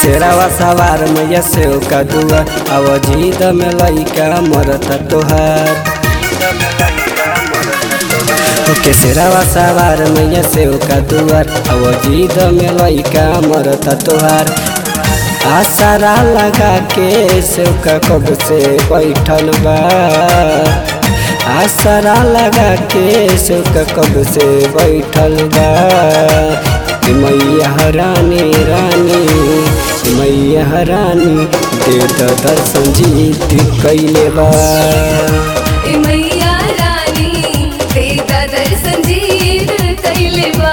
केसरावा सवार मैया से का दुआ अब जीद में लइका मरता तोहार केसरावा सवार मैया से का दुआर अब जीद में लइका मरता तोहार आसारा लगा के सेवका कब से बैठल बा आसरा लगा के सेवका कब से बैठल बा कि मैया रानी रानी मैया रानी दे द दर्शन जीत कैले बा ए मैया रानी तेरा दर्शन जीत कैले बा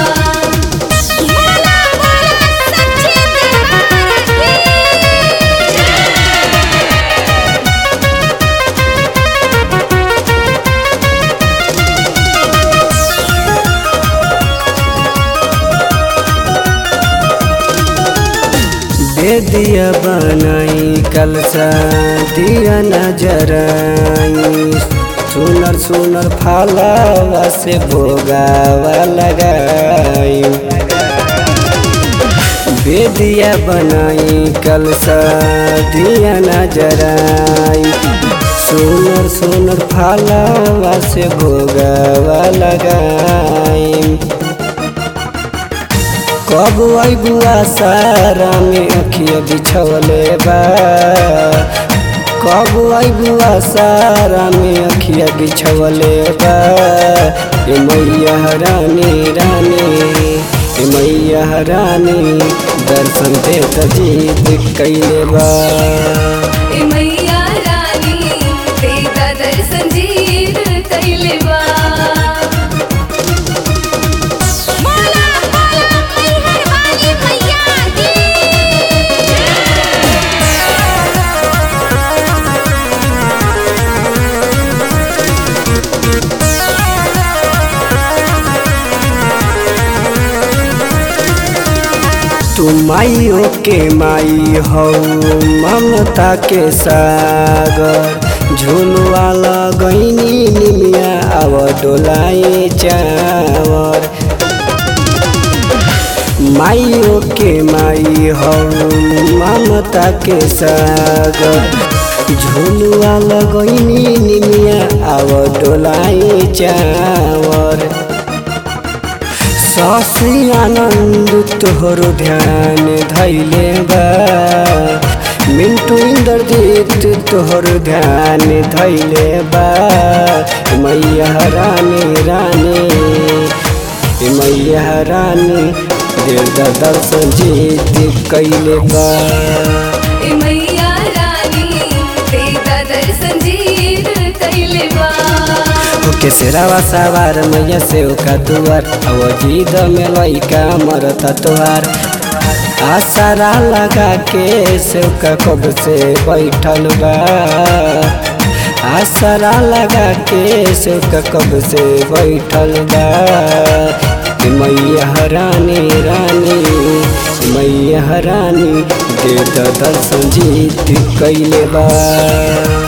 भोला भोला सच्चे दरबार की दे दिया बनाई कलसा दिया नजराई सुनर सुनर फालावा से भोगावा लगाई बेदिया बनाई कलसा दिया नजराई सुनर सुनर फालावा से भोगावा लगाई कब अबुआ सारा में अखिया बिछवले बा कब अबुआ सारा में अखिया बिछवले बा ए मैया रानी रानी ए मैया रानी दर्शन दे त जीत कैले बा ए मैया रानी तेरा दर्शन जीत कैले बा भोला भोला मैहर वाली मैया की तू माइयो के माई हो ममता के सागर झुलवा लगैनी निमिया अब डोलाए चावर माइयो के माई हो ममता के सागर झुलवा लगैनी निमिया अब डोलाए चावर सासी आनंद तोहरो ध्यान धैले बा मिंटू इंद्रजीत तोहरो ध्यान धैले बा मैया रानी रानी मैया रानी दिल दर्शन जीत कैले बा ए मैया रानी तेरा दर्शन जीत कैले बा केसरावा सवार मैया से का दुआर अब जीद में लइका मरता तोहार आसारा लगा के सेवका कब से बैठल बा आसारा लगा के सेवका कब से बैठल बा कि मैया रानी रानी मैया रानी दे द दर्शन जीत कैले बा